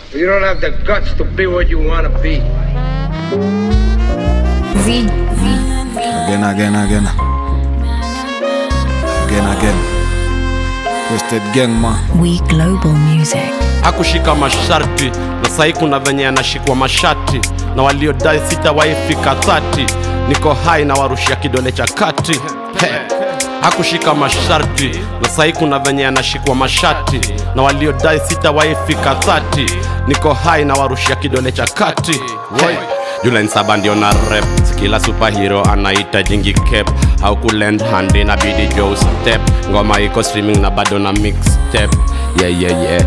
You don't have the guts to be what you wanna be. Z. Again, again, again. Again, again. Wasted gang man. We Global Music. hakushika masharti na sahi kuna venye anashikwa mashati na waliodai sitawaifika thati niko hai na warushia kidole cha kati He. hakushika masharti na sahi kuna venye anashikwa mashati na waliodai sitawaifika thati niko hai na warushia kidole cha kati He. Julen saba ndio na rep kila superhero anaita jingi cap au kulend hand inabidi joe step ngoma iko streaming na bado na mixtape yeah yeah yeah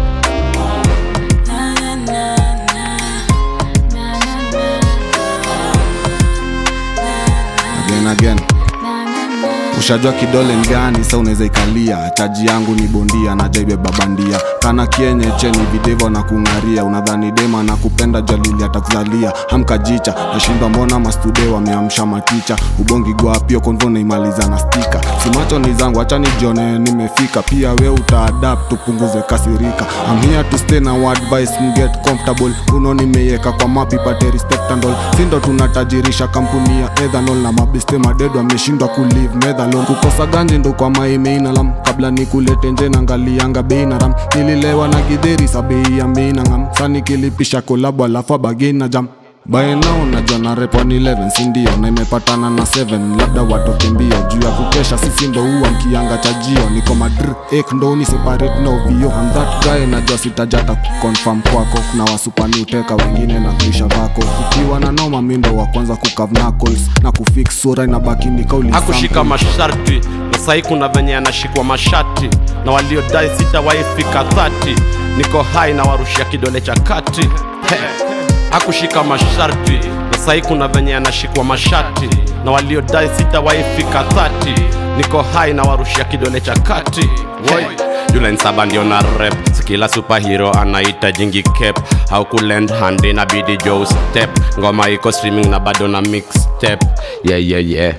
Again, again. ushajua kidole ni gani sa unaweza ikalia chaji yangu ni bondia na jaibeba bandia kana kienye cheni videvo na kung'aria unadhani dema na kupenda jalili atakuzalia hamkajicha nashindwa mbona mastude wameamsha maticha ubongi gwapio konvo naimaliza na stika simacho ni zangu hacha nijione nimefika pia we utaadapt tupunguze kasirika I'm here to stay na advice mget comfortable uno nimeiweka kwa mapi pate respect and all sindo tunatajirisha kampuni ya ethanol na mabeste madedo ameshindwa kulive medhalon kukosa ganje ndo kwa maimeinaalam kabla nikulete nje nangalianga bei na ram nililewa na gidheri sa bei ya meinangam sanikilipisha kolabu alafu abagei na jam baenao najua na repwa ni 11 sindio na imepatana na 7 labda watoke mbio juu ya kukesha sisi ndo huwa mkianga chajio niko madr ek ndo ni separate na ovio I'm that guy najua sitajata kuconfirm kwako kuna wasupani uteka wengine na kuisha vako ukiwa na noma mindo wa kwanza kukav knuckles na kufix sura inabaki ni kauli hakushika sample. masharti na sahi kuna venye anashikwa mashati na waliodai sitawaifika thati niko hai na warushia kidole cha kati He. hakushika masharti na sahi kuna venye anashikwa mashati na waliodai sitawaifika thati niko hai na warushia kidole cha kati Woi. Julen saba ndio na rep kila superhero anaita jingi cap au kulend hand inabidi joe step ngoma iko streaming na bado na mixtape yeah yeah yeah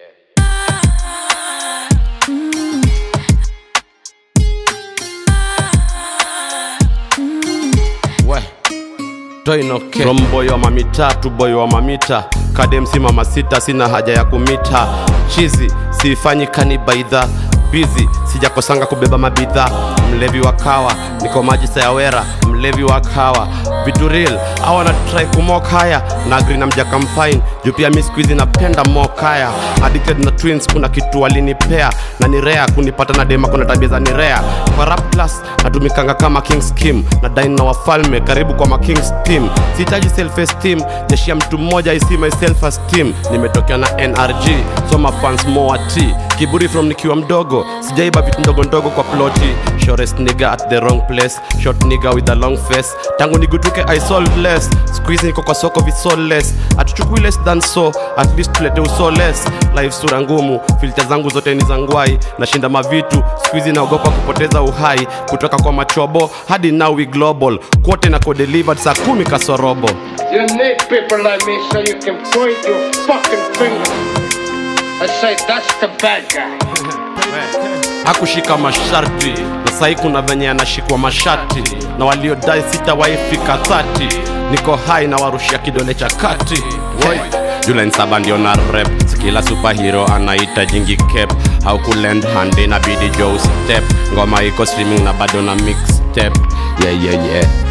we toinoke from boy wa mamita tu boy wa mamita kademsi mama sita sina haja ya kumita chizi siifanyi kanibaidha bizi sijakosanga kubeba mabidhaa mlevi wa kawa niko maji sayawera mlevi wa kawa vitu real awa na try kumok haya na agri na mjaka mfine juu pia mi skuizi napenda mokaya addicted na twins kuna kitu walinipea na ni rea kunipata na dema kuna tabia za ni rea kwa rap class natumikanga kama kings kim na dain na wafalme karibu kwa makings team sihitaji self esteem jeshi ya mtu mmoja isi my self esteem nimetokea na nrg soma fans moa t kiburi from nikiwa mdogo sijaiba vitu ndogo ndogo kwa ploti shortest nigga at the wrong place short nigga with a long face tangu nigutuke i sold less squeeze niko kwa soko visoles atuchukui less than so at least tulete uso less life sura ngumu filter zangu zote ni zangwai nashinda mavitu squeeze naogopa kupoteza uhai kutoka kwa machobo hadi now we global kwote na delivered saa kumi kasorobo You need people like me so you can point your fucking finger and say that's the bad guy. hakushika masharti na sahi kuna venye anashikwa mashati na waliodai sitawaifika thati niko hai na warushia kidole cha kati Woi. Julen saba ndio na rep kila superhero anaita jingi cap au kulend hand inabidi joe step ngoma iko streaming na bado na mixtape yeah yeah yeah